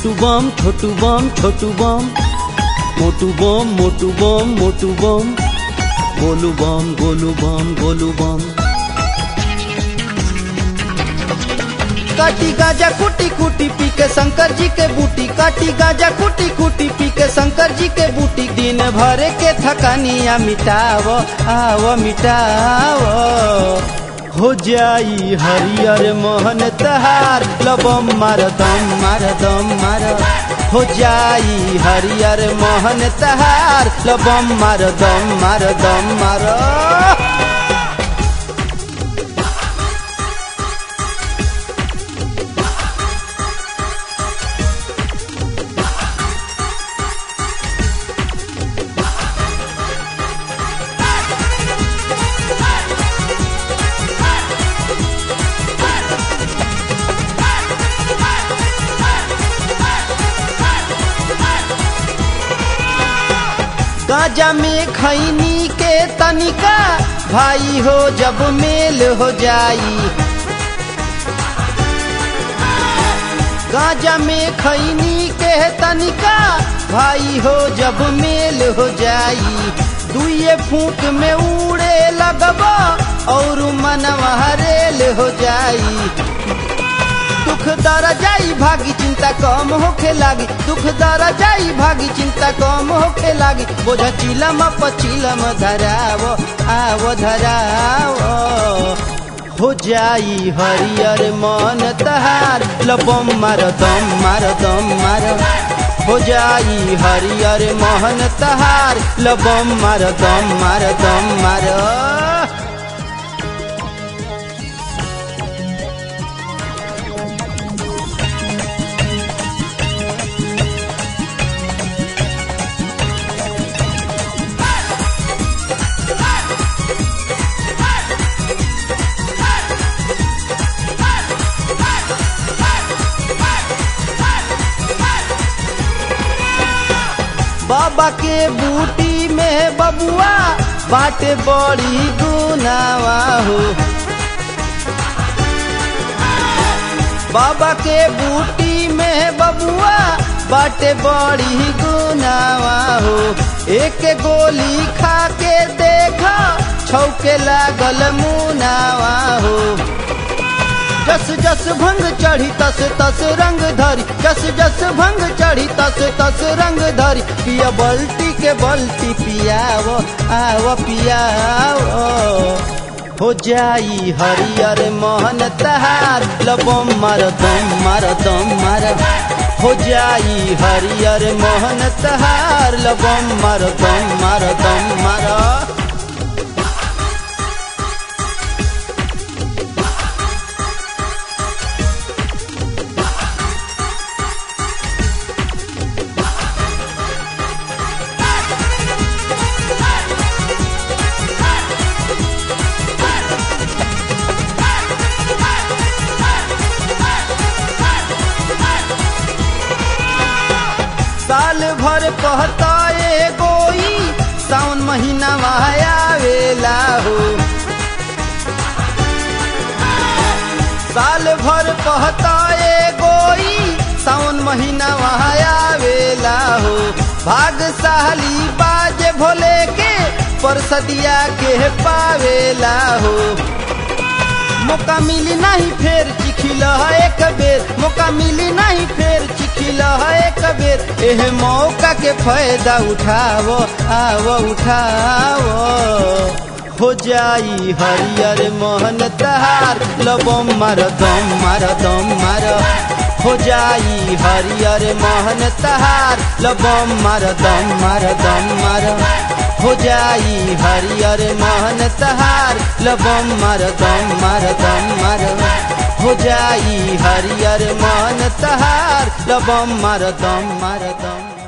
छोटू बम छोटू बम छोटू बम मोटू बम मोटू बम मोटू बम गोलू बम गोलू बम गोलू बम काटी गाजा कुटी कुटी पी के शंकर जी के बूटी काटी गाजा कुटी कुटी पी के शंकर जी के बूटी दिन भर के थकानिया मिटाव आव मिटाव हो जाई हरियर मोहन तहार लबम मार दम मार दम मार हो जाई हरियर मोहन तहार लबम मार दम मार दम मार गाजा में खैनी के तनिका भाई हो जब मेल हो जाई गाजा में खैनी के तनिका भाई हो जब मेल हो जाई दुए फूक में उड़े लगबा और मनवा रेल हो जाई दुख दर जाई भागी चिंता कम होखे लागी दुख दर जाई भागी चिंता कम होखे लागी बोझ चिलम पचिलम धराव आव धराव हो जाई हरियर मन तहार लबम मार दम मार दम मार हो जाई हरियर मोहन तहार लबम मार दम मार दम मार बाबा के बूटी में बबुआ बाटे बड़ी गुनावा हो बाबा के बूटी में बबुआ बाटे बड़ी गुनावा हो एक गोली खा के देखा छौके लागल मुनावा हो जस जस भंग चढ़ी तस तस रंग धरी जस जस भंग चढ़ी तस तस रंग धरी पिया बल्टी के बल्टी पियाव आव पियाव हो जाई हरियर मोहन तहार लबम मार दम मार दम मार हो जाई हरियर मोहन तहार लबम मार दम मार दम मार साल भर कहता ए गोई सावन महीना आवेला हो साल भर कहता ए गोई सावन महीना आवेला हो भागशाली बाज भोले के परसदिया के पावेला हो मौका मिली नहीं फेर चिखिल एक बेर मौका मिली नहीं फेर चिखिल एक बेर एह मौका के फायदा उठावो आवो उठावो हो जाई हरियर मोहन तहार लबम मार दम मार दम मार हो जाई हरियर मोहन तहार लबम मार दम मार दम मार हो जाई हरियर मोहन तहार लबम मार दम मार दम मार हो जाई हरियर मोहन तहार लबम मार दम मार दम